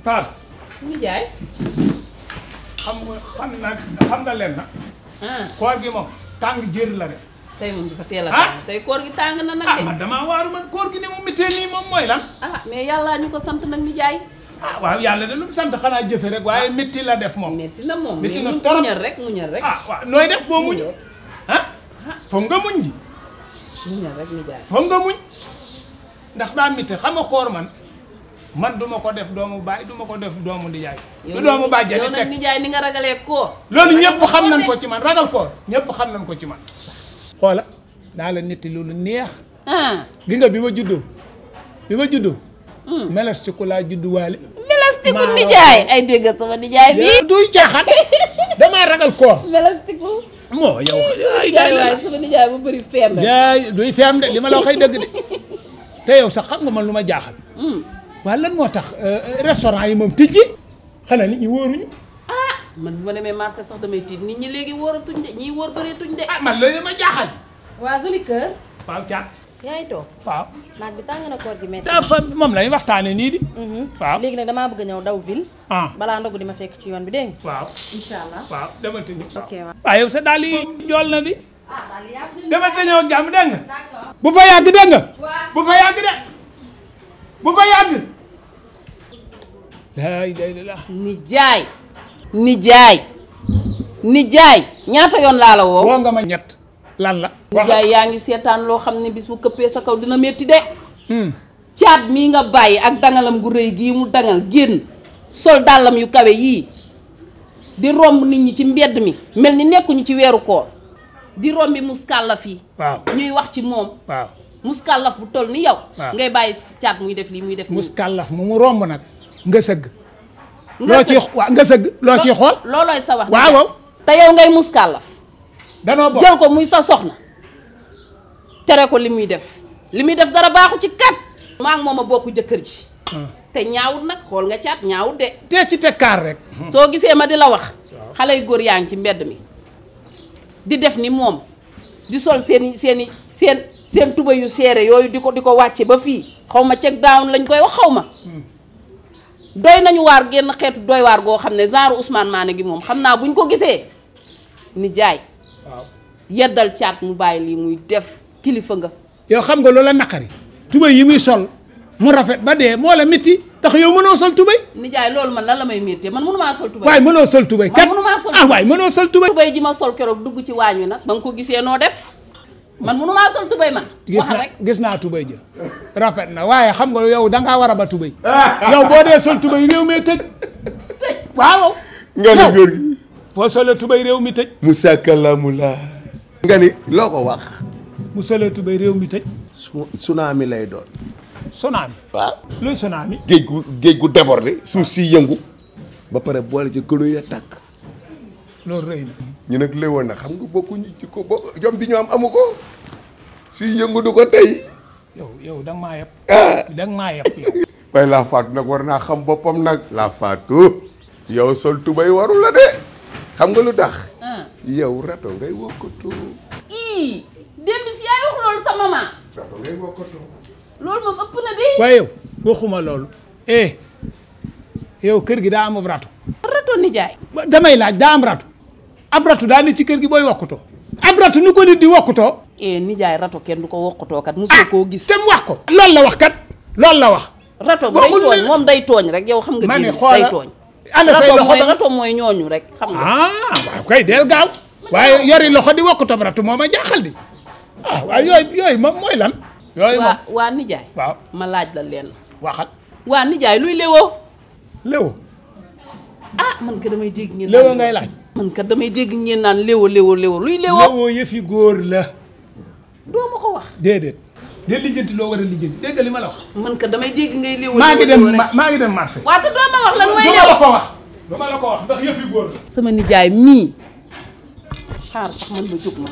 Faal nijaay xam nga xam na xam nga leen na ah koor gi moom tàng jër la de tey moom dafa teel a Ah. tàng tey koor gi tàng na nag ah de man damaa waaru man koor gi ni mu mittee nii moom mooy lan ah mais yàllaa ñu ko sant nag nijaay ah waaw yàlla de lu mu sant xanaa jëfe rek waaye métti la def moom metti na moom Metti mais na mu torop. muñal rek muñal rek ah waaw nooy def boo muñ ah foog nga muñ ji muñal rek nijaay foog nga muñ ndax daa mitte xam nga koor man man duma ko def doomu baay duma ko def doomu ndijaay du doomu baay yow jani nag teg nijaay ni nga ragalee koor loolu ragal ñëpp nga xam koor nañ de. ko ci man ragal koor ñëpp xam nañ ko ci man xoola daa la netti loolu neex ah gi nga bi ma juddoo bi ma juddoo meles ci ku laa juddu waale melastiku Maa nijaay ay dégg sama nijaay bi duy caaxaan damaa ragal koor melastiku moo yow ay nijaay waaye sama nijaay bu bëri feem rek jaay duy feem de li ma la waxay dëgg de te yow sax xam nga man lu ma jaaxal waaye lan moo tax restaurant yi moom tijji xanaa nit ñi wóoruñu ah man bu ma demee marché sax damay tiit nit ñi léegi wóoratuñ de ñii wóor bëreetuñ de ah man loolu ma jaaxal waa Joli Kër waaw caat yaa ngi toog waaw naaj bi tàng na koor gi métti dafa moom lañu waxtaane nii di waaw léegi nag damaa bëgg a ñëw daw ville ah balaa ndogu di ma fekk ci yoon bi dégg nga waaw incha allah waaw demal te ñëw ok waaw waaw yow sa daal yi njool na di demal te ñëw ak jàmm dégg nga bu fa yàgg dégg nga bu fa yàgg de bu fa yàgg laa ilaaha illallaah nijaay nijaay nijaay ñaata yoon laa la woo woo nga ma ñett lan la nijaay yaa ngi seetaan loo xam ne bis bu këppee sa kaw dina métti de Hmm. caat mii nga bàyyi ak dangalam gu rëy gii mu dangal génn sol dàllam yu kawe yii di romb nit ñi ci mbedd mi mel ni nekkuñu ci weeru koor di rombi muskàllaf yi waaw ñuy wax ci moom waaw muskàllaf bu toll ni yow waaw. ngay bàyyi caat muy def lii muy def nii muskàllaf mu mu romb nag nga sëgg nga loo ciy sëgg. waaw nga sëgg loo ciy xool loolooy sa wax waaw nijaay. waaw te yow ngay muskàllaf danoo bokk jël ko muy sa soxna tere ko li muy def li muy def dara baaxu ci kat maa ngi moom a bokk jëkkër ji te ñaawut nag xool nga caat ñaawut de tee ci te kaar rek soo gisee ma di la wax xale yu góor yaa ngi ci mbedd mi di def ni moom di sol seen seen seen seen tuba yu seere yooyu di ko di ko wàcce ba fii xaw ma check down lañ koy wax xaw ma doy nañu waar genn xeetu doy waar goo xam ne genre Ousmane Mané gi moom xam naa buñ ko gisee ni jaay waaw yeddal caat mu bàyyi lii muy def kilifa nga yow xam nga loola naqari tubay yi muy sol mu rafet ba dee moo la métti tax yow mënoo sol tubay nijaay loolu man lan la may méttee man mënumaa sol tubay waaye mënoo sol tubay Man kat mënumaa sol ah waaye mënoo sol tubay tubay ji ma sol keroog dugg ci waañ wi nag ba nga ko gisee noo def man mënumaa sol tubay man gis waxal na rek gis naa tubay ja rafet na waaye xam nga yow dangaa war a ba tubay yow boo dee sol tubay réew mi tëj waaw nga ni góor gi boo solee tubay réew mi tëj Moussa Kalamula nga ni loo ko wax mu solee tubay réew mi tëj su tsunami lay doon tsunami waaw luy tsunami géej gu géej gu débordé suuf si yëngu ba pare boole ci kënu ya tàkk loolu rëy na ñu nag léwoon na xam nga bokkuñu ci ko bo jom bi ñu am amu ko suy yëngu du ko tey yow yow da nga maa yeb ah da nga maa yeb yow waaye laa faatu nag war naa xam boppam nag laa faatu yow sol tubay waru la de xam nga lu tax ah yow rato ngay wokkatu ii démb si yaay wax loolu sa maman rato ngay wokkatu loolu moom ëpp na de waaye yow waxuma loolu eh yow kër gi daa am ab ratu rato nijaay ba- damay laaj daa am ratu ab ratu daa ne ci kër gi booy wokkutoo ab ratu nu ko nit di wokkutoo eh nijaay rato kenn du ko wokkatoo kat mosoo koo gis te mu wax ko loolu la wax kat loolu la wax rato bi day waxul tooñ ne- moom day tooñ rek yow xam nga ma ne démb si day xoola tooñ ana say rato loxo mooy dama- rato mooy ñooñu rek xam nga ah waaw kay del gaaw waaye yori loxo di wokkutoo ratu moo ma jaaxal di ah waaye yooyu yooyu moom mooy lan yooyu moom waa waa nijaay waaw ma laaj la leen waxal waa nijaay luy léwoo léwo ah man ka damay dégg ngeen léwo naan- ngay laaj man kat damay dégg ngeen naan léwo léwo léwo luy léwo léwo yëfi góor la doo ma ko wax déedéet de lijjanti loo war a lijjanti dégg nga li ma la wax man kat damay dégg ngay léwo maa ngi léwo dem léwo rek. ma- maa ngi dem marché waa te doo ma wax lan mooy du ma léwo la ko wax du ma la ko wax ndax yëfi góor la sama nijaay mii xaar sax man ma jóg ma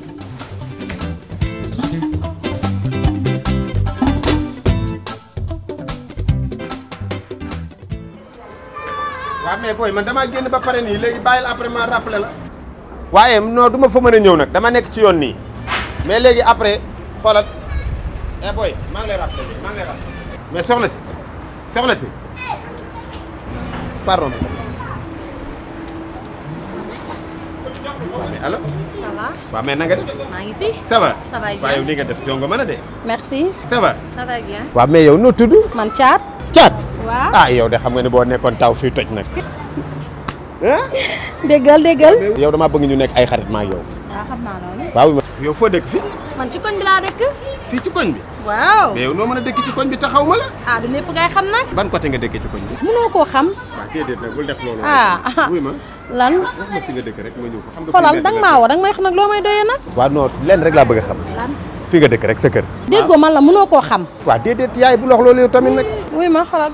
waaw mais booy man damaa génn ba pare nii léegi bàyyil après ma rappelé la. waaye non du ma fa mën a ñëw nag dama nekk ci yoon nii mais léegi après xoolal eh booy maa ngi lay rappelé maa ngi lay rappelé mais soxna si soxna si pardon waaw mais allo ça va waaw mais na nga def maa ngi fi. ça va Ça va bien. waaw yow li nga def jongo mën a de merci. ça va ça va bien. waaw mais yow noo tudd man Thiat. caat waaw. ah yow de xam nga ne boo nekkoon taw fii toj nag déggal déggal. yow damaa bëgg ñu nekk ay xarit maa yow waaw xam naa loolu. waaw yow foo dëkk fii man ci koñ bi laa dëkk. fii ci koñ bi waaw. mais yow noo mën a dëkk ci koñ bi taxaw ma la ah du lépp ngay xam nag. ban côté nga dëkkee ci koñ bi mënoo koo xam. waaw déedéet nag bul def loolu ah ah. wuy ma lan. wax ma fi nga dëkk rek ma ñëw fa xam nga xoolal danga maa woo danga may xam nag loo may doyee nag. waaw non lenn rek laa bëgg a xam lan. fi nga dëkk rek sa kër déggoo man la mënoo koo xam. waaw déedéet yaay bu lox loolu yow tamit nag wuy ma xoolal.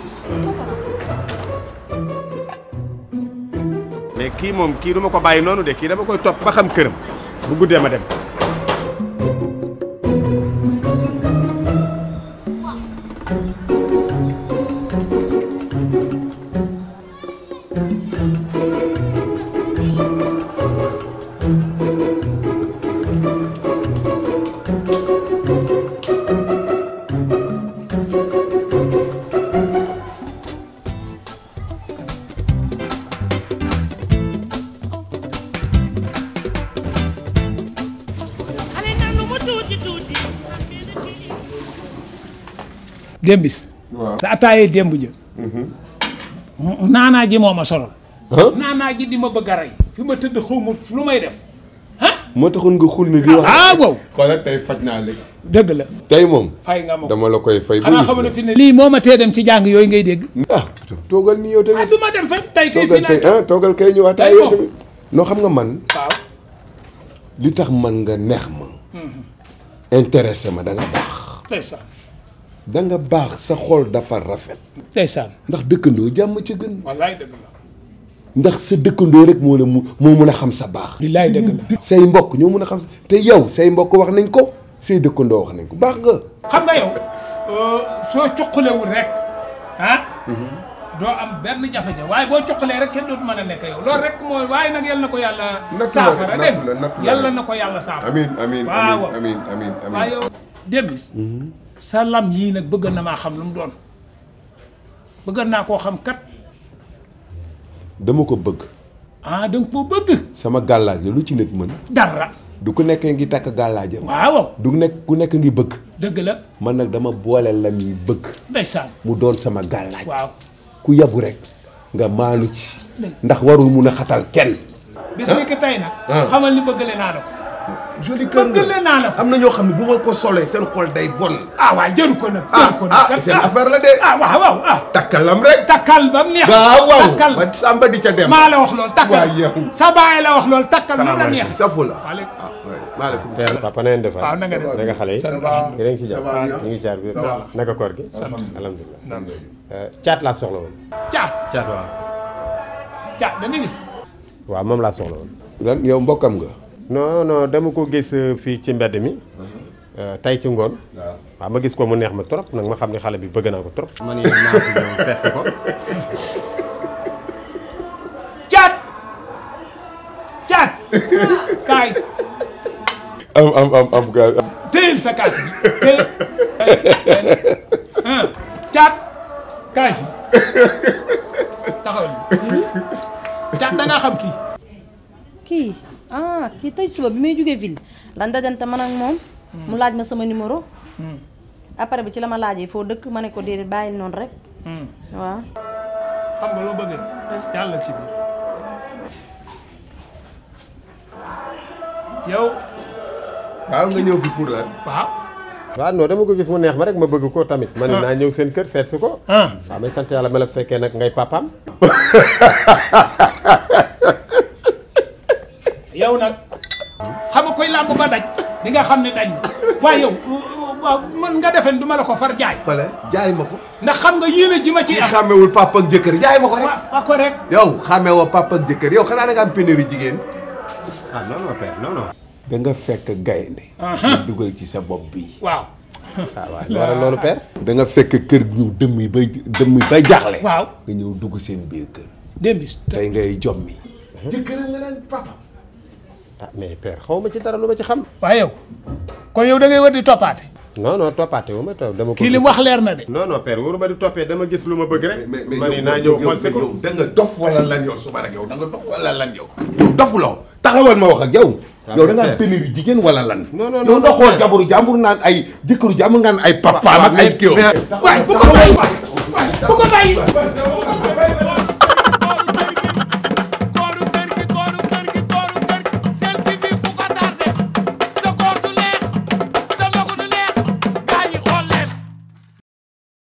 mais kii moom kii du ma ko bàyyi noonu de kii dama koy topp ba xam këram bu guddee ma dem démbis sa ataayee démb jë naanaa ji moo ma solol naanaa ji di ma bëgg a rey fi ma tëdd xaw ma lu may def ah moo taxoon nga xul ni di wax. ah wow xoolal tey faj naa léegi. dëgg la tey moom. fay nga ma ko dama la koy fay. xanaa xam ne fi ne lii moo ma tee dem ci jàng yooyu ngay dégg ah toogal nii yow ah tamit. du ma dem fan tey kay fii toogal tey laa ah toogal kay ñu waxtaan Tey yow moom. tamit. noo xam nga man waaw li tax man nga neex ma. intéressé ma da nga baax. ndeysaan da nga baax sa xol dafa rafet. ndeysaan ndax dëkkandoo jàmm ci gën. wallaay dëgg la ndax sa dëkkandoo rek moo la mu moo mun a xam sa baax. billaay dëgg la say mbokk ñoo mun a xam sa te yow say mbokk wax nañ ko say dëkkandoo wax nañ ko baax nga. xam nga yow soo cuqalewul rek ah doo am benn jafe-jafe waaye boo cuqalee rek kenn dootu mën a nekk yow loolu rek mooy waaye nag yal na ko yàlla Nattu la saafara nattu dem la nattu la yàlla na ko yàlla saafara amiin amiin waaw amiin amiin amiin waaye yow Demis sa lam yii nag bëgg na maa xam lu mu doon bëgg naa koo xam kat dama ko bëgg. ah da nga koo bëgg sama gàllaaj la lu ci nit mën. dara du ku nekkee ngi takk gàllaajam. waaw du nekk ku nekk ngi bëgg. dëgg la man nag dama boole lam yi bëgg. ndeysaan mu doon sama gàllaaj. waaw ku yabu rek nga maalu ci. ndax warul mun a xatal kenn. bis ni ki tey nag xamal ni bëggale naa la ko joli bëggale naa la ko am na ñoo xam ne bu ma ko solee seen xol day bon. ah waaye jëru ko nag ah jëru ko nag ah seen affaire la de. ah waaw waaw ah takkalam rek. takkal ba mu neex waaw waaw takkal ba samba di ca dem. maa la wax loolu takkal waaw yow. sa baay la wax loolu takkal nu la neex safu la. waaleykum ah oui maaleykum père salaam. papa na ngeen def waaw na nga def naka xale yi Ça va. yéen a ngi ci Ça jàpp va bien. ñu ngi jaar bi Ça va. naka koor gi alhamdulilah caat laa soxla woon caat caat waaw caat da nga ngi fi waaw moom laa soxla woon lan yow mbokkam nga. non non dama ko gis euh, fii ci mbedd mi euh, tey ci ngoon waaw. waaw ma gis ko mu neex ma trop nag ma xam ne xale bi bëgg naa ko trop man yéen naa ko ñëw fekk ko caat caat kaay am am am am gars am. téyel sa kaas bi téyel ah caat kaay fi taxawal caat da ngaa xam kii kii ah kii tey suba bi may jógee ville lan dajante man ak moom. mu laaj ma sama numéro. après bi ci la ma laajee foo dëkk ma ne ko déedéet bàyyil noonu rek. waaw. xam nga loo bëggee jàllal ci biir yow waaw nga ñëw fi pour lan. waaw waaw non dama ko gis mu neex ma rek ma bëgg ko tamit man naa ñëw seen kër seet si ko ah waaw may sant yàlla ma la fekkee nag ngay papaam yow nag xam nga koy làmb ba daj di nga xam ne dañ na waaye yow waaw man nga defen du ma la ko far jaay fale jaay ma ko. ndax xam nga yéene ji ma ci ki am xàmmewul papa ak jëkkër jaay ma ko rek. wa wa ko rek yow xàmmewoo papa ak jëkkër yow xanaa da nga am pénurie jigéen. ah non non père non non da nga fekk gaynde nga dugal ci sa bopp bi waaw ah waaw lu waral loolu père da nga fekk kër gi ñu dëmm yi bay dëmm yi bay jaaxle. waaw nga ñëw dugg seen biir kër. démbis tey ngay jommi. jëkkëram nga naan papa. ah mais père xaw ma ci dara lu ma ci xam waaye yow kon yow da ngay war di toppaate non non toppaate wu ma topp dama ko kii li gis. wax leer na de non non père wóoruma di toppee dama gis lu ma bëgg rek mais mais ma ni yow naa yow ñëw xool si ko yow da nga dof wala lan yow suba rek yow da nga dof wala lan yow yow dofuloo taxawal ma wax ak yow Ah, yow da nga mais am pénurie jigéen wala lan Non, non, yow non, nga non, xool mais- jàmbur jàmbur naan ay jëkkëru jàmbur ngaan ay papaam ak ay kii waay bu ko bàyyi waay bu ko bàyyi